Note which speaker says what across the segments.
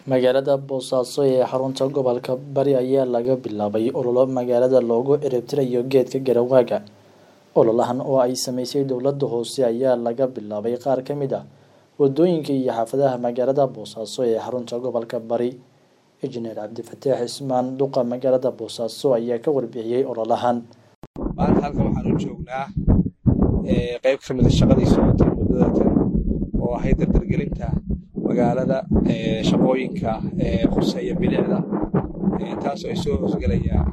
Speaker 1: magaalada boosaaso ee xarunta gobolka bari ayaa laga bilaabay ololo magaalada loogu ciribtirayo geedka garawaaga ololahan oo ay sameysay dowladda hoose ayaa laga bilaabay qaar ka mid ah wadooyinka iyo xaafadaha magaalada boosaaso ee xarunta gobolka bari injineer cabdifataax ismaan duqa magaalada boosaaso ayaa ka warbixiyey ololahan
Speaker 2: maanta halkan waxaan u joognaa qayb ka mid a shaqadii socotay muddadatan oo ahayd dardargelinta magaalada shaqooyinka quseeya bilicda taasoo ay soo hoosgelayaan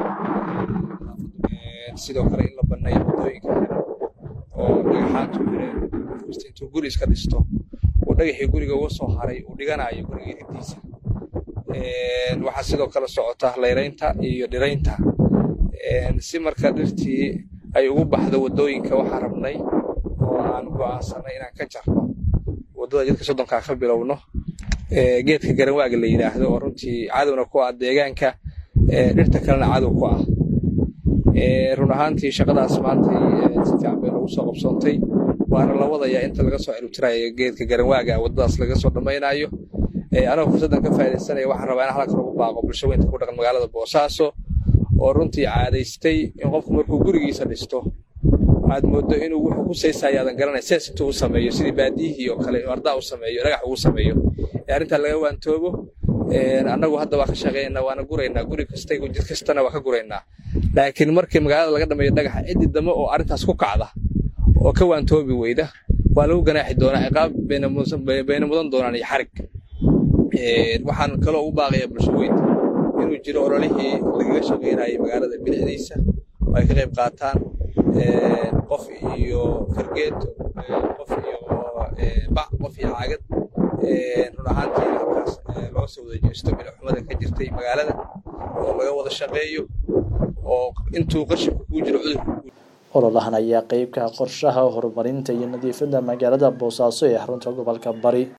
Speaker 2: sidoo kale in la banneeyo waddooyinka xiran oo dhagaxaantu xireen kasta intuu guri iska dhisto uu dhagaxii guriga uga soo haray uu dhiganayo guriga riddiisa waxaa sidoo kale socota layraynta iyo dhiraynta si marka dhirtii ay ugu baxdo waddooyinka waxaan rabnay oo aan go'aansanay inaan ka jarno waddada jidka soddonkaa ka bilowno geedka garanwaaga la yidhaahdo oo runtii cadowna ku ah deegaanka dhirta kalena cadow ku ah run ahaantii shaqadaas maantay si fiican bay nagu soo qabsoontay waana la wadayaa inta laga soo ciribtirayo geedka garanwaaga waddadaas laga soo dhammaynayo anagoo fursaddan ka faaidaysanaya waxaan rabaa in halkan ugu baaqo bulsho weynta ku dhaqan magaalada boosaaso oo runtii caadaystay in qofku markuu gurigiisa dhisto aad mooddo inuu wuxuu ku saysayaadan garanay sees intuu u sameeyo sidii baadiyihii oo kale ardaa u sameeyo dhagax ugu sameeyo ee arrintaa laga waantoobo annagu hadda waa ka shaqaynaynaa waana guraynaa guri kasta jid kastana waa ka guraynaa laakiin markii magaalada laga dhameeyo dhagaxa ciddi damo oo arrintaas ku kacda oo ka waantoobi weyda waa lagu ganaaxi doonaa ciqaab bayna mudan doonaan iyo xarig waxaan kaloo ugu baaqayaa bulsho weynta inuu jiro ololihii lagaga shaqaynayay magaalada bilicdiisa oo ay ka qayb qaataan qof iyo fargeed qof iyo bac qof iyo caagad run ahaantii halkaas loo soo wada jeesto bilicxumada ka jirtay magaalada oo laga wada shaqeeyo oo intuu qashibku kuu jiro cudurku
Speaker 1: ololahan ayaa qeyb ka ah qorshaha horumarinta iyo nadiifadda magaalada boosaaso ee xarunta gobolka bari